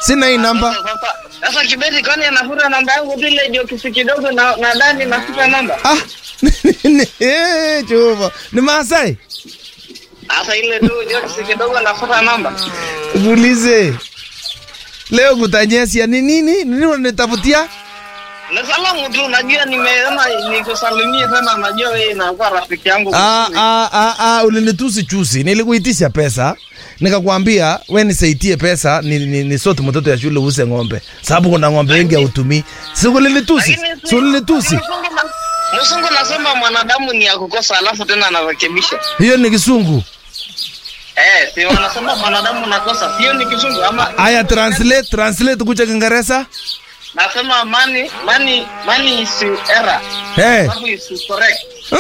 sina hii namba. Sasa sasa Kibeti, kwani anafuta namba yangu tu ile jokisi kidogo na na Dani nafuta namba. Ah, eh, Jehova ni Maasai. Sasa ile tu jokisi kidogo nafuta namba. Muulize leo kutanyesia ni nini? Nini unanitafutia? Na salamu tu, najua nimeona nikusalimie tena, najua wewe inakuwa rafiki yangu. Ah, mzuri. ah, ah, ah, ulinitusi chusi. Nilikuitisha pesa nikakwambia we nisaidie pesa ni, ni, ni sote mtoto ya shule use ng'ombe, sababu kuna ng'ombe wengi hautumii. Si ulinitusi? Lakini Si ulinitusi? Msungu na- Msungu nasema mwanadamu ni ya kukosa alafu tena anarekebisha. Hiyo ni kisungu. Eh, si wanasema mwanadamu nakosa. Sio ni kisungu ama Aya, translate translate kucha Kiingereza. nasema money money money is error. Eh. Alafu is correct.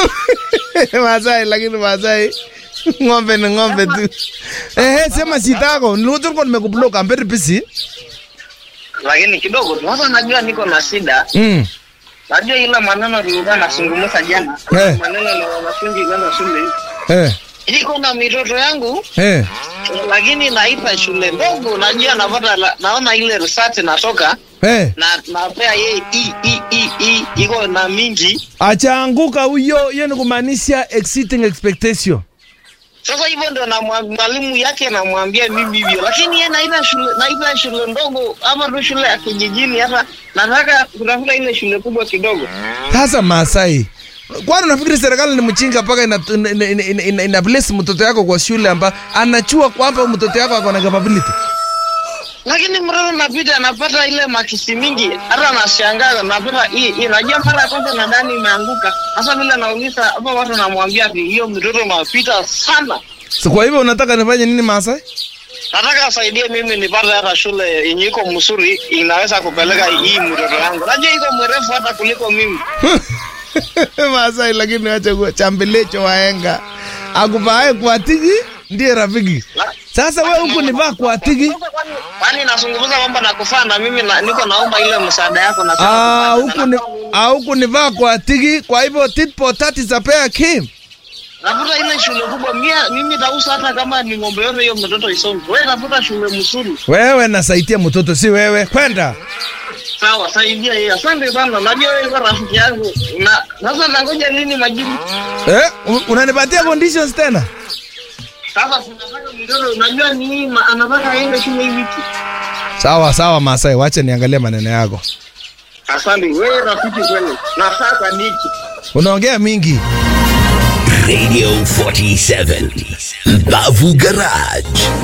Masai lakini Masai ng'ombe ni ng'ombe tu. Eh, eh, sema shida yako. Nilikuwa nimekublock, I'm very busy. Lakini kidogo tu. Sasa najua niko na shida. Mm. Najua ile maneno nilikuwa nasungumza jana. Eh. Maneno na wanafunzi kwenda shule. Eh. Niko na mitoto yangu Eh. lakini naita shule ndogo. Najua napata la- naona ile research natoka Eh. na napea yeye i i i i iko na mingi. Achaanguka huyo, hiyo ni kumaanisha exceeding expectation. Sasa hivyo ndio na mwa- mwalimu yake namwambia mimi hivyo, lakini yeye naita shule naita shule ndogo ama tu shule ya kijijini. Hata nataka kutafuta ile shule kubwa kidogo. Sasa Masai, kwani unafikiri serikali ni mchinga mpaka ina, ina, ina, ina, ina, ina place mtoto yako kwa shule amba anachua kwamba mtoto yako ako na capability? Lakini mtoto napita anapata ile makisi mingi, hata nashangaa napata hii hii. Najua mara ya kwanza nadhani imeanguka. Sasa vile nauliza hapa, watu namwambia ati hiyo mtoto mapita sana. So kwa hivyo unataka nifanye nini Masai? Nataka asaidie mimi nipate hata shule yenye iko mzuri inaweza kupeleka hii mtoto yangu. Najua iko mrefu hata kuliko mimi. Masai, lakini acha kuwa chambelecho waenga akuvae kuatiki ndiye rafiki. La- Sasa wewe huku nivaa kuatiki Kwani- Kwani nazungumza mambo na kufaa na mimi na, niko naomba ile msaada yako na Ah, huku ni ah, huku nivaa kuatiki, kwa hivyo tit for tat is a pair kim. Nafuta ile shule kubwa mia, mimi tausa hata kama ni ng'ombe yote hiyo mtoto isome. Wewe tafuta shule mzuri. Wewe nasaidia mtoto, si wewe. Kwenda. Sawa, saidia yeye. Asante sana. Najua wewe kwa rafiki yangu. Na sasa nangoja nini majibu? Eh, u- unanipatia conditions tena? Sasa tunataka mtoto unajua ni nini ma- anataka aende shule hivi. Sawa sawa Masai, wacha niangalie maneno yako. Asante wewe rafiki kweli. Na sasa niki. Unaongea mingi. Radio 47 Bavu Garage